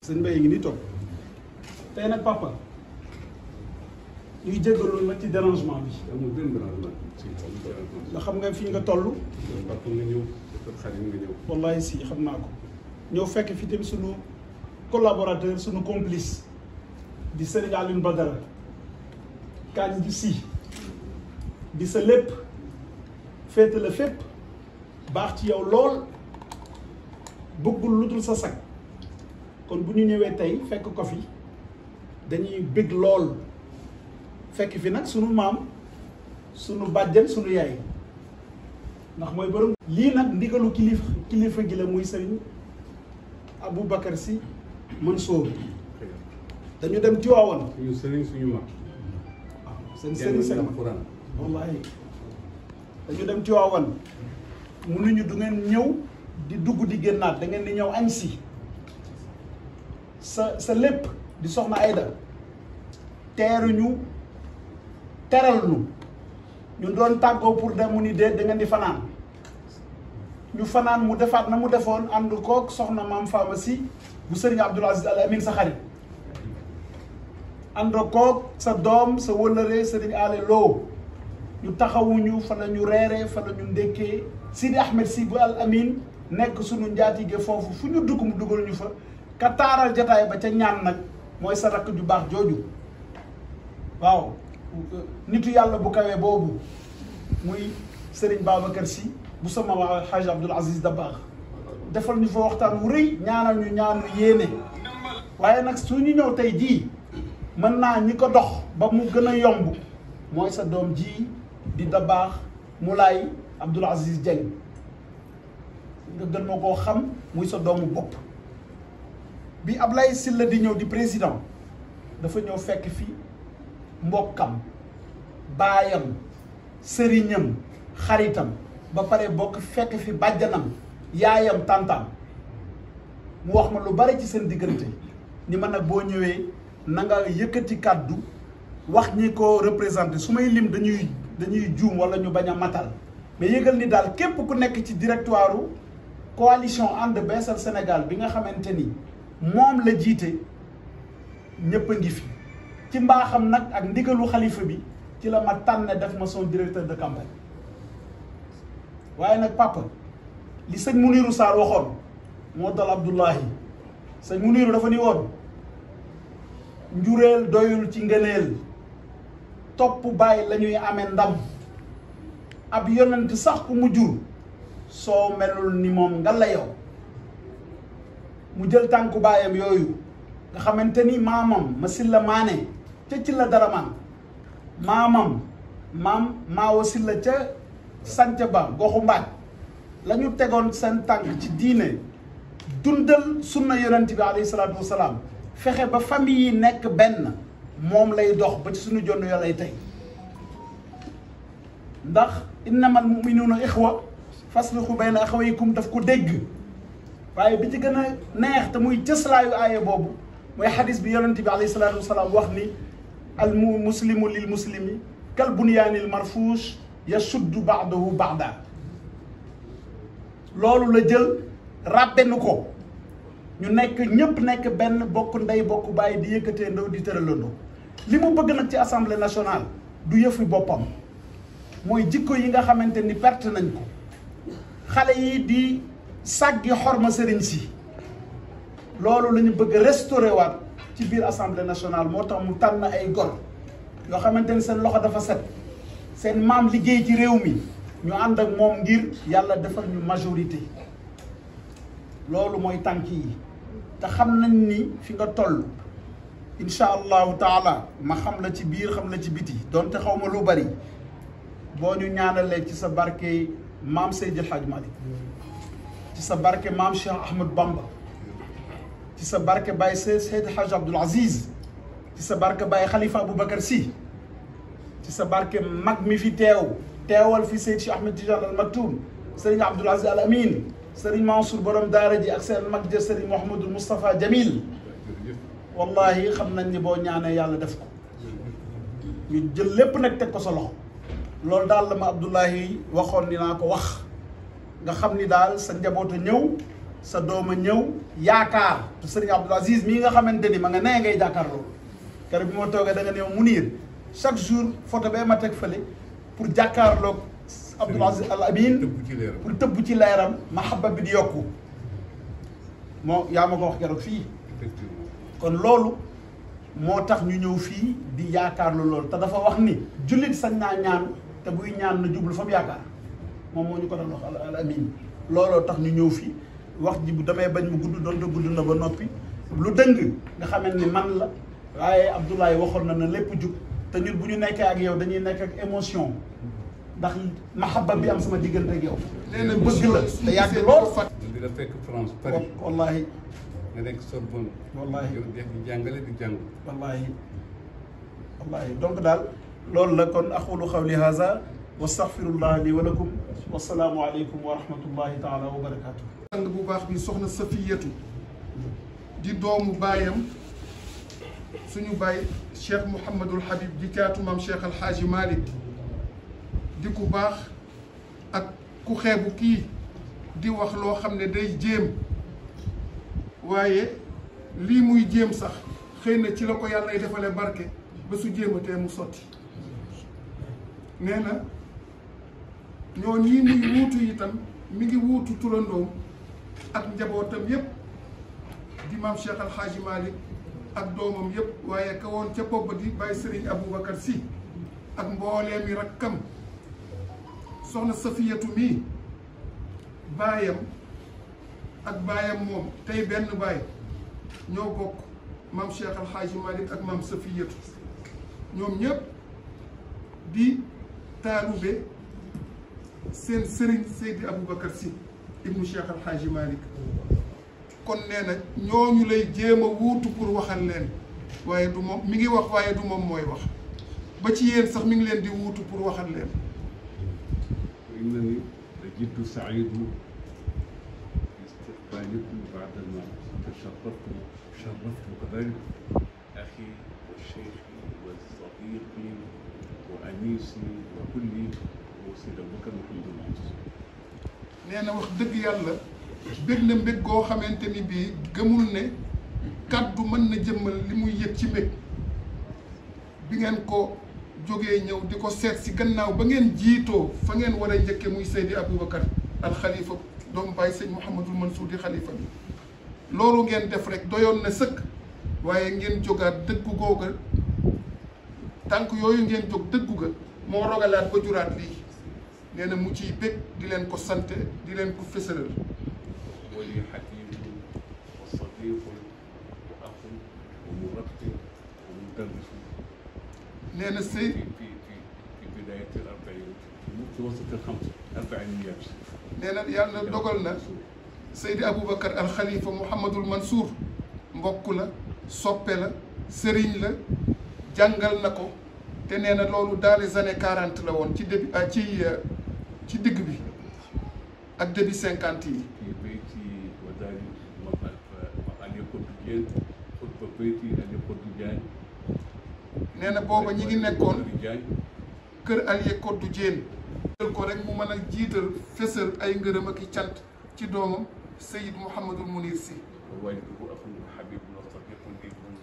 sëñ Mbaye ngi ni toog tey nag papa ñuy jéggalu nag ci dérangement bi amul benn dérangement si nga xam nga fii nga toll papa nga ñëw dafa xarit nga ñëw wallahi si xam naa ko ñëw fekk fi tamit sunu collaborateur sunu complice di Serigne Alioune Badara kañ gi si di sa lépp féete la fépp baax ci yow lool bëggul lu dul sa sag kon bu ñu ñëwee tey fekk ko fi dañuy bëgg lool fekk fi nag sunu maam sunu bàjjen sunu yaay ndax mooy borom. lii nag ndigalu kilifa kilifa gi la muy sëriñ Aboubacar Sy Mansour dañu dem Tiwaawan suñu sëriñ suñu mag waaw seen sëriñ seen mag alxuraan wallahi dañu dem Tiwaawan mënuñu du ngeen ñëw di dugg di génnaat da ngeen di ñëw añ si sa sa lépp di soxna Ayda teeruñu teral nu ñu doon tàggoo pour dem mu ni déet da ngeen di fanaan ñu fanaan mu defaat na mu defoon ànd kook soxna maam Fama si bu sëriñ Abdoul Aziz Al Amin sa xarit ànd kook sa doom sa wëllëree sëriñ Ale Lo ñu taxawuñu fa la ñu reeree fa la ñu ndékkee Sidi Ahmed si bu Al Amin nekk suñu njaatige foofu fu ñu dugg mu dugal ñu fa ka taaral jataay ba ca ñaan nag mooy sa rakk ju baax jooju waaw nitu yàlla bu kawee boobu muy Serigne Babacar Sy bu sama waa Haj Abdoul Aziz Dabakh defal ñu fa waxtaan wu rëy ñaanal ñu ñaanu yéene waaye nag su ñu ñëw tey jii mën naa ñi ko dox ba mu gën a yomb mooy sa doom ji di Dabakh Moulay Abdoul Aziz Dieng nga gën ma koo xam muy sa doomu bopp bi Ablaye Sylla di ñëw di président dafa ñëw fekk fi mbokkam baayam sëriñam xaritam ba pare bokk fekk fi bàjjanam yaayam tàntaam mu wax ma lu bari ci seen diggante ni ma nag boo ñëwee na nga yëkkati kàddu wax ñi ko représenté su may lim dañuy dañuy juum wala ñu bañ a matal mais yëgal ni daal képp ku nekk ci directoire coalition ànd beesal Sénégal bi nga xamante ni moom la jiite ñëpp a ngi fi ci mbaaxam nag ak ndigalu xalifa bi ci la ma tànn def ma son directeur de campagne waaye nag papa li sëñ Muniru Sarr waxoon moo dal Abdullahi sëñ Muniru dafa ni woon njureel doyul ci ngëneel topp bàyyi la ñuy amee ndam ab yonent sax ku mu jur soo melul ni moom nga la yow mu jël tànku baayam yooyu nga xamante ni maamam ma silla maane ca ci la dara man maamam maam maawo silla ca sanc ba goxu mbaaj la ñu tegoon seen tànk ci diine dundal sunna yonent bi alayhi salaatu wasalaam fexe ba famille yi nekk benn moom lay dox ba ci suñu jonn yo lay tey ndax innamal muminuuna ixwa faslihu bayna axawaykum daf ko dégg waaye bi ci gën a neex te muy cëslaayu aaya boobu mooy xadis bi yonent bi alayhi salaatu wasalaam wax ni al mu muslimu lil muslimi kal bunyaanil marfuush yashuddu baadahu baada loolu la jël ràbbenu ko ñu nekk ñëpp nekk benn bokk ndey bokk bàyyi di yëkkatee ndaw di tëralandoo li mu bëgg nag ci assemblée nationale du yëfi boppam mooy jikko yi nga xamante ni perte nañ ko xale yi di sàggi xorma sëriñ si loolu la ñu bëgg restaurer waat ci biir assemblée nationale moo tax mu tànn ay gor yoo xamante ni seen loxo dafa set seen maam liggéey ci réew mi ñu ànd ak moom ngir yàlla defal ñu majorité loolu mooy tànk yi te xam nañ ni fi nga toll incha allahu taala ma xam la ci biir xam la ci biti donte xaw ma lu bari boo ñu ñaanalee ci sa barke maam Seydil Hadj Malick ci sa barke maam Cheikh Ahmed Bamba ci sa barke Baye Seydi Hadj Abdoul Aziz ci sa barke Baye Khalifa Aboubacar Sy ci sa barke mag mi fi teew teewal fi Seydi Cheikh Ahmed Tidiane Al Maktoum Serigne Abdoul Aziz Al Amin Serigne Mansour borom daara ji ak seen mag ja Serigne Mouhamadou Moustapha Jamil wallahi xam nañ ni boo ñaanee yàlla def ko ñu jël lépp nag teg ko sa loxo loolu daal la ma Abdoulahi waxoon ni naa ko wax nga xam ni daal sa njaboot a ñëw sa doom a ñëw yaakaar te sëriñ Abdoul Aziz mii nga xamante ni ma nga nee ngay jàkkaar loolu keroog bi ma toogee da nga ne mu niir chaque jour photo bee ma teg fële pour jàkkaarloog Abdoul Aziz Al Amin tëbb ci leeram pour tëbb ci leeram mahabba bi di yokku moo yaa ma ko wax keroog fii effectivement kon loolu moo tax ñu ñëw fii di yaakaarlu loolu te dafa wax ni jullit sañ naa ñaan te buy ñaan na jublu fa mu yaakaar moom moo ñu ko doon wax al al amin looloo tax ñu ñëw fii wax ji bu damay bañ mu gudd doonte gudd na ba noppi lu dëng nga xamante ni man la waaye Abdoulaye waxoon na ne lépp jub te ñun bu ñu nekkee ak yow dañuy nekk ak émotion ndax mahabba bi am sama diggante ak yow. nee na bëgg la mission te yàgg gisee lool. ko fàtt man di la fekk France Paris wallahi nga nekk Sorbonne Wallahi. yow def di jàngale di jàng wallahi wallahi donc daal loolu la kon aqulu xawli haza wa astaghfirullah li wa lakum wasalaamu aleykum wa rahmatullahi taala wa barakatuh sang bu baax bi soxna Safiyatu di doomu baayam suñu baay Cheikh Mouhamadul Habib di caatu maam Cheikh Alxaaji Malick di ku baax ak ku xeebu kii di wax loo xam ne day jéem waaye lii muy jéem sax xëy na ci la ko yàlla ay defale barke ba su jéematee mu sotti nee na ñoo ñii muy wuutu itam mi ngi wuutu turandoom ak njabootam yépp di maam Cheikh Alxaaji Malick ak doomam yépp waaye ka woon ca bopp di bàyyi Sëriñ Aboubacar Sy ak mbooleem yi rakkam soxna Safiyatu mii baayam ak baayam moom tey benn baay ñoo bokk maam Cheikh Alxaaji Malick ak maam Safiyatu ñoom ñépp di taalube seen sëriñ Seydi Aboubacar Sy ibnu Cheikh Alxaaji Malick kon nee na ñooñu lay jéem a wuutu pour waxal leen waaye du moom mi ngi wax waaye du moom mooy wax ba ci yéen sax mi ngi leen di wuutu pour waxal leen وإنني لجد سعيد باستقبالكم بعدما تشرفت شرفت كذلك أخي وشيخي وصديقي وأنيسي وكلي هو سيد أبو بكر محمد المنصور nee na wax dëgg yàlla bég na mbég goo xamante ni bii gëmul ne kàddu mën na jëmmal li muy yëg ci mbég bi ngeen ko jógee ñëw di ko seet si gannaaw ba ngeen jiitoo fa ngeen war a njëkke muy Seydi Aboubacar al xalifa doomu bàyyi sëñ Mouhamadul Mansour di xalifa bi loolu ngeen def rek doyoon na sëkk waaye ngeen jógaat dëggu googa tànk yooyu ngeen jóg dëggu ga moo rogalaat ba juraat lii nee na mu ciy bég di leen ko sante di leen ko fësalal ولي حبيب وصديق وأخ ومرتب ومدرس nee na sëy في في في في بداية الأربعين في متوسط الخمس أربعينيات nee na yàlla dogal na Seydi Aboubacar al Khalifa Mouhamadul Mansour mbokk la soppe la sëriñ la jàngal na ko te nee na loolu dans les années quarante la woon ci début ah ci ci digg bi ak début cinquante yi في بيتي وداري أن يكون جين خطبة بيتي أن يكون جان nee na booba ñi ngi nekkoon جان kër Alié Koddu Dieng jël ko rek mu mën a jiital fësal ay ngërëm ak i cant ci doomam Seyid Mouhamadul Mounir Sy ووالده أخ حبيب وصديق لي منذ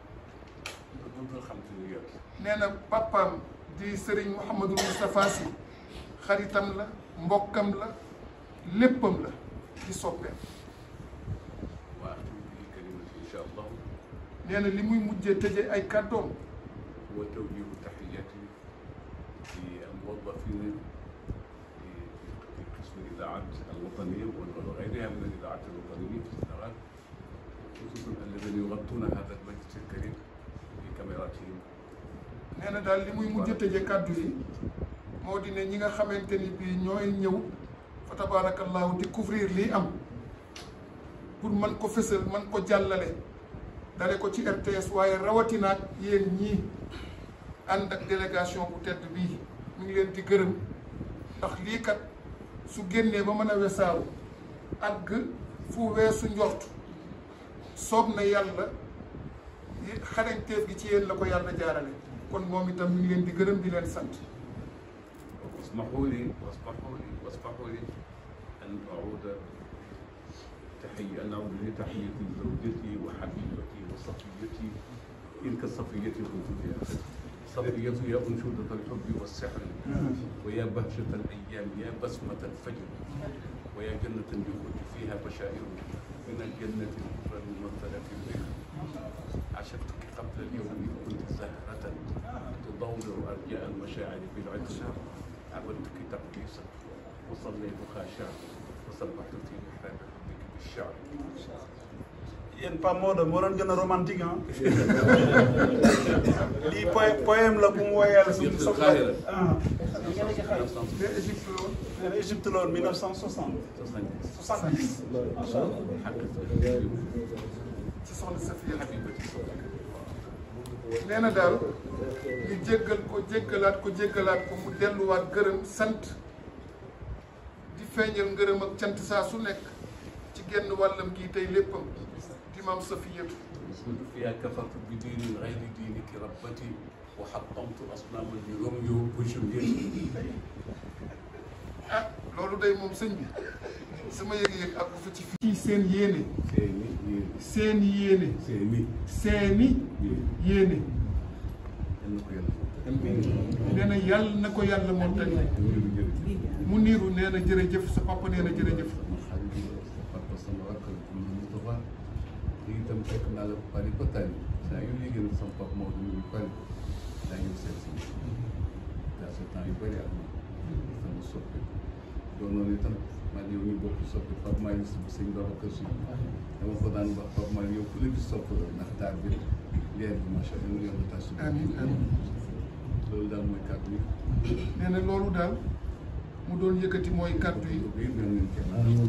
منذ الخمسينيات nee na papaam di Serigne Mouhamadul Moustapha Sy xaritam la mbokkam la léppam la di soppeem وأختم به كلمتي إن شاء الله nee na li muy mujjee tëje ay kàddoom هو توجيه تحياتي للموظفين في في قسم الإذاعات الوطنية وغيرها من الإذاعات الوطنية في السنغال خصوصا الذين يغطون هذا المجلس الكريم بكاميراتهم nee na daal li muy mujjee tëje kàddu yi moo di ne ñi nga xamante ni bii ñooy ñëw fa tabarakallahu di couvrir lii am pour mën ko fësal mën ko jàllale dale ko ci RTS waaye rawatinaak yéen ñii ànd ak délégation bu tedd bii mu ngi leen di gërëm ndax lii kat su génnee ba mën a wesaaru àgg fu weesu njort soob na yàlla xarañteef gi ci yéen la ko yàlla jaarale kon moom itam ñu ngi leen di gërëm di leen sant واسمحوا لي واسمحوا لي واسمحوا لي أن أعود تحية نعود لتحية زوجتي وحبيبتي وصفيتي تلك الصفية كنت فيها صفية يا أنشودة الحب والسحر ويا بهجة الأيام يا بسمة الفجر ويا جنة يخرج فيها بشائر من الجنة الكبرى الممثلة في البحر عشقتك قبل اليوم كنت زهرة تضوضر أرجاء المشاعر بالعطر عبدتك تقديسا وصليت خاشعا وسبحت في محراب حبك بالشعر yéen Pape Maodo moo doon gën a romantique ah lii poème poème la bu mu woyal suñu Yëpp soxla Kaahira. ah ngeen nekk xale mais Égypte la woon nee na Égypte la woon 1960 70 macha allah ci soxna Safiya حبيبتي nee na daal ñu jéggal ko jéggalaat ko jéggalaat ko mu delluwaat gërëm sant di feeñal ngërëm ak cant saa su nekk ci genn wàllam gii tey léppam di maam Safiyatu كنت فيها كفرت بدين غير دينك ربتي وحطمت أصناما بروميو وجولييت ah loolu day moom sëñ bi sama yëg-yëg ak fa ci fii seen yéene سيني يين seen yéene سيني seeni يين yéene إنك يلا nee na yàlla na ko yàlla mottali mu niiru nee na jërëjëf sa papa nee na jërëjëf Papa sama rakk la tudd Moustapha lii itam fekk naa la Paris ba tànn saa yu yëgee ne sama papa Maodo mu ngi Paris daa ñëw seet si daa sa temps yu bëri ak man sama soppe doonoon itam man yow ñu bokk soppe Pape Malick si bu sëñ Babacar Si dama ko daan wax Pape Malick yow ku la gis sopp la ndax taar bi leer bi macha allah ñu yàlla tas amiin amiin loolu daal mooy kàddu yi nee na loolu daal mu doon yëkkati mooy kàddu yi bi mel nañ kenn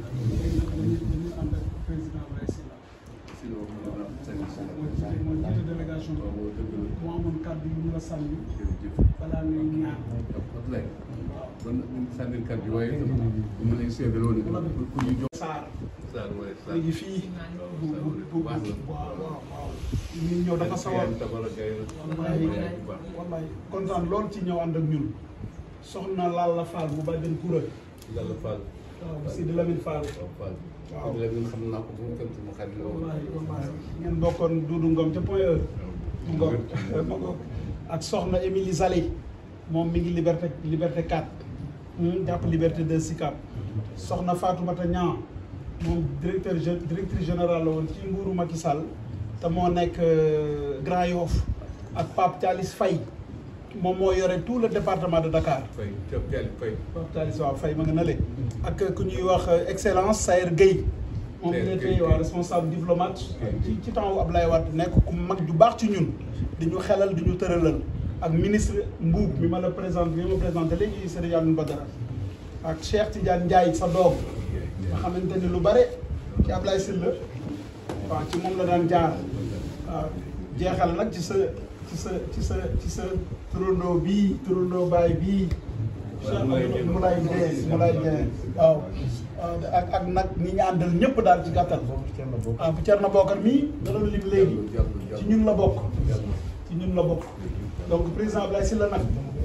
dañu ànd ak président Abdoulaye Sylla sinon mën naa sañ si la mooy jiite mooy jiite délégation bi waaw dëgg la mu amoon kàddu yu mu la sànni jërëjëf balaa ngay ñaan Abdoulaye kon sànnil kàddu yi waaye itam bu ma lay seedaloo ne ku ñu jox Saar Saar waaye Saar mi ngi fii bu bu bu baax la waaw waaw waaw ñu ñëw dafa sawar tabara gay la wallahi bu baax wallahi kontaan lool ci ñëw ànd ak ñun soxna Lalla Fall bu bàjjen Koura Yàlla Fall waaw Sidi Lamine Fall waaw Fall Waaw. la ñun xam naa ko bu mu tam sama xarit la woon wallahi wallahi ngeen bokkoon Doudou Ngom ca Point E mu ngoog ma ngoog ak soxna Émilie Salé moom mi ngi liberté liberté 4 hmm, jàpp liberté 2 Sicap soxna Fatoumata Niang moom directeur gé- directrice générale la woon ci nguuru Macky Sall te moo nekk euh, Grand Yoff ak Pape Thialis Faye moom moo yore tout le département de Dakar Fay Thiop Diallo Fay Pape Thialis waaw Faye ma nga na le ak ku ñuy wax euh, excellence Sayer Gueye moom Sayer il Gueye, était waaw Gueye. responsable diplomate Gueye. ci ci temps wu Abdoulaye Wade nekk ku mag ju baax ci ñun di ñu xelal di ñu tëralal ak ministre Mbuub mi ma la présenté mi ma présenté léegi Serigne Alioune Badara ak Cheikh Tidiane Ndiaye sa doom nga xamante ni lu bare ci Ablaye Sylla waaw ci moom la daan jaar waaw jeexal nag ci sa ci sa ci sa ci sa turandoo bii turandoo baay bii Cheikh Moulay Dieng Moulay Dieng waaw waaw ak ak nag ñi ñu àndal ñëpp daal ci gàttal waaw bu Thierno Bokar mii da doon lim léegi ci ñun la bokk ci ñun la bokk donc président Ablaye Sylla nag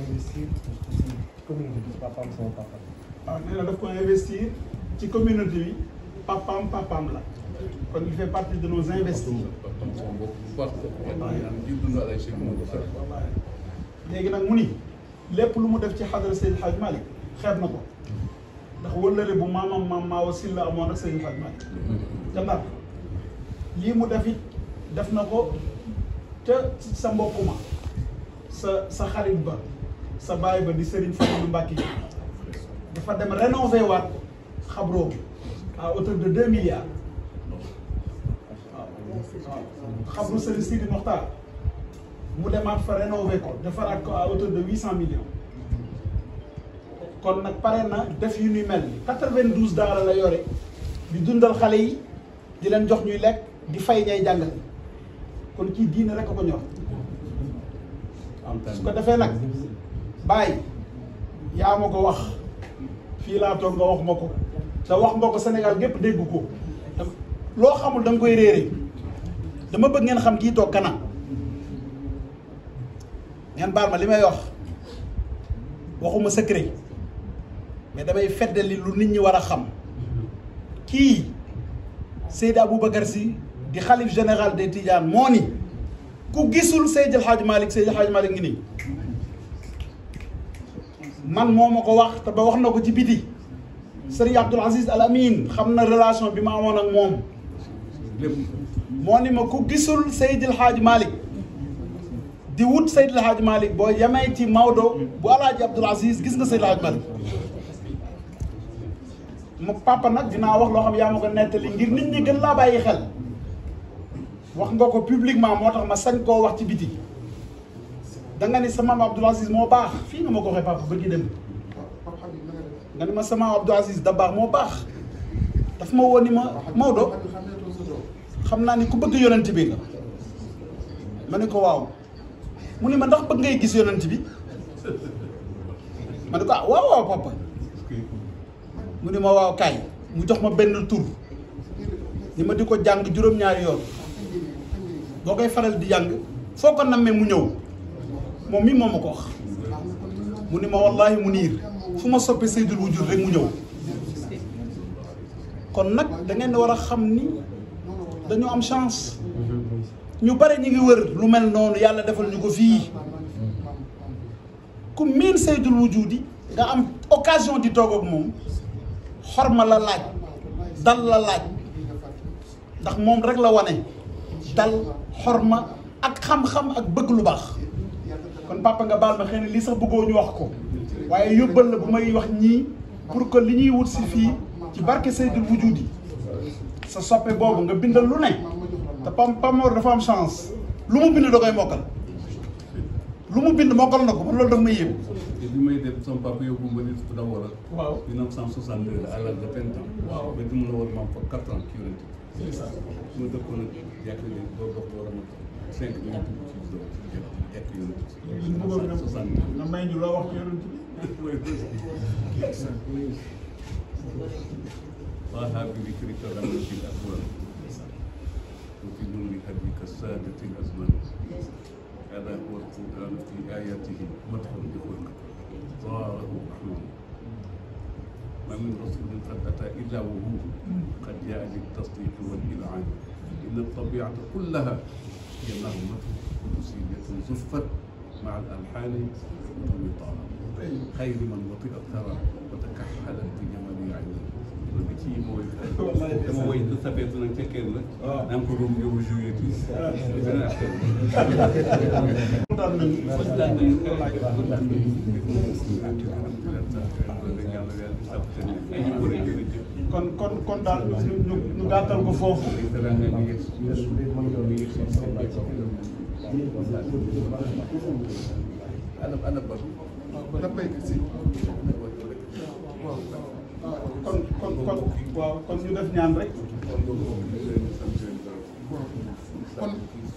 waaw nee na daf ko investir ci communauté bi papaam papaam la kon il fait partie de nos investis papam sama bopp bu baax la am di dund alay Cheikh Mamadou Fall wallaay léegi nag mu ni lépp lu mu def ci xadara Seydil Hadj Malick xeeb na ko ndax wëllëre bu maamam maam Maawa Sylla amoon ak Seydil Hadj Malick te ndax lii mu def it def na ko te sa mbokk ma sa sa xarit ba sa baay ba di Serigne Fallou Mbacké dafa dem rénover waat xabroo bi à hauteur de deux milliards waaw xabru Serigne Sidi Mokhtar mu demaat fa rénover ko defaraat ko à hauteur de huit cent millions kon nag pare na def yu ñuy mel ni quatre-vingt-douze daara la yore di dundal xale yi di leen jox ñuy lekk di fay ñay jàngale kon kii diine rek a ko ñor su ko defee nag bàyyi yaa ma ko wax fii laa toog nga wax ma ko te wax nga ko Sénégal gépp dégg ko te loo xamul da nga koy réere dama bëgg ngeen xam kii toog kanam ngeen baal ma li may wax waxuma secret mais damay feddali lu nit ñi war a xam kii Seydi Aboubacar Sy di xalif général des Tidianes moo ni ku gisul Seydi El Hadj Malick Seydi El Hadj Malick ngi nii man moo ma ko wax te ba wax na ko ci biti Serigne Abdoul Aziz Al Amin xam na relation bi ma amoon ak moom moo ni ma ku gisul Seydi El Hadj Malick di wut Seydi El Hadj Malick boo yemee ci Maodo bu Alaaji Abdoul Aziz gis nga Seydi El Hadj Malick ma papa nag dinaa wax loo xam yaa ma ko nettali ngir nit ñi gën laa bàyyi xel wax nga ko publiquement moo tax ma sañ koo wax ci biti da nga ni sa maam Abdoul Aziz moo baax fii nga ma ko waxee papa ba gi dem nga ni ma sa maam Abdoul Aziz da baax moo baax daf ma woon ni ma Maodo xam naa ni ku bëgg yonent bi nga ma ne ko waaw mu ni ma ndax bëgg ngay gis yonent bi ma ne ko ah waaw waaw papa mu ni ma waaw kaay mu jox ma benn tur ni ma di ko jàng juróom-ñaari yoon boo koy faral di jàng foo ko nammee mu ñëw moom mii moom ma ko wax mu ni ma wallaahi mu niir fu ma soppee Seydul Wujud rek mu ñëw kon nag da ngeen war a xam ni dañu am chance ñu bare ñu ngi wër lu mel noonu yàlla defal ñu ko fii ku miin Seydul Wujudi nga am occasion di toog ak moom xorma la laaj dal la laaj ndax moom rek la wane dal xorma ak xam-xam ak bëgg lu baax kon papa nga baal ma xëy na lii sax bëggoo ñu wax ko waaye yóbbal la bu may wax ñii pour que li ñuy wut si fii ci barke Seydul Wujudi sa soppe boobu nga bindal lu ne te pam Pamor dafa am chance lu mu bind da koy mokkal lu mu bind mokkal na ko man loolu daf may yéem. te bi may dem sama papa yóbbu ma nit ku d'abord ak. waaw 1962 à l'âge de vingt ans. waaw ba mu la woon ma fa quatre ans ci yonent bi. su ma dëkkoon ak jàkk ne boo dox war a mën cinq minutes ci zone jàkk yonent bi. bëggoon nga soixante nga may ñu loo wax ci yonent bi. طه بذكرك غمت الأكوان وفي نور هديك السادة الأزمان هذا هو القرآن في آياته مدح بخلق ظاهره محمود ما من رسول قد أتى إلا وهو قد جاء للتصديق والإذعان إن الطبيعة كلها هي نغمة قدسية زفت مع الألحان والمطار خير من وطئ الثرى وتكحلت بجمال عينه loolu ci mooy dama woy du sapeetu nag ca kenn la naa ko doon yóbbu joué tuuti beneen affaire kontaan nañu. kontaan nañu kontaan nañu kon kon kon daal ñu ñu ñu gàttal ko foofu. ana ana ba dafay si kon kon kon waaw kon ñu def ñaan rek. kon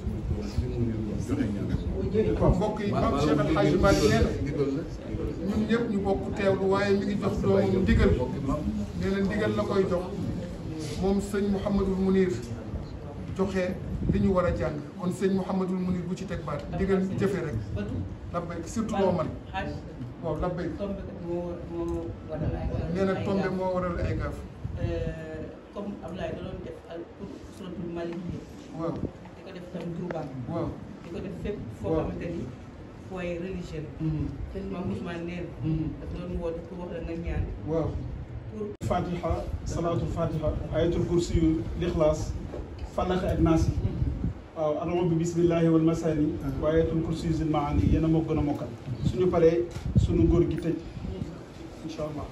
mbokk yi maam Cheikh El Hadj Malick nee na ñun ñëpp ñu bokk teewlu waaye mi ngi jox doomam ndigal nee na ndigal la koy jox moom sëñ Mouhamadul Mounir joxe li ñu war a jàng kon sëñ Mouhamadul Mounir bu ci teg baat ndigal jëfe rek labbay surtout loo man waaw labbay tombe kat moo moo waral ay gaaf. nee na tombe moo waral ay gaaf comme Abdoulaye da doon def al pour suratul Malik yi waaw di ko def tam Touba waaw di ko def fépp foo Waaw. xamante ni foyer religieux la maam Ousmane neen dafa doon woote pour wax la nga ñaan waaw pour Fatiha salaatul Fatiha ayatul kursi yu lixlaas falax ak naas yi waaw adama bi bismillahi wal masani wa ayatul kursi yu zil maani yéen a moo gën a mokkal suñu paree suñu góor gi tëj incha allah.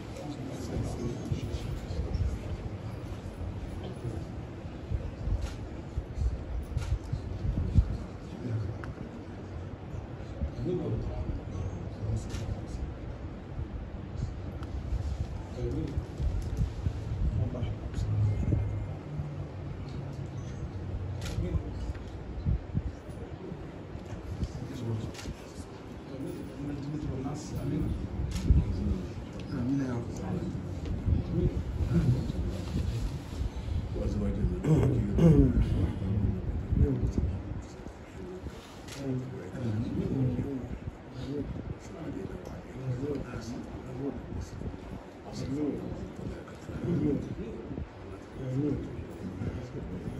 Merci.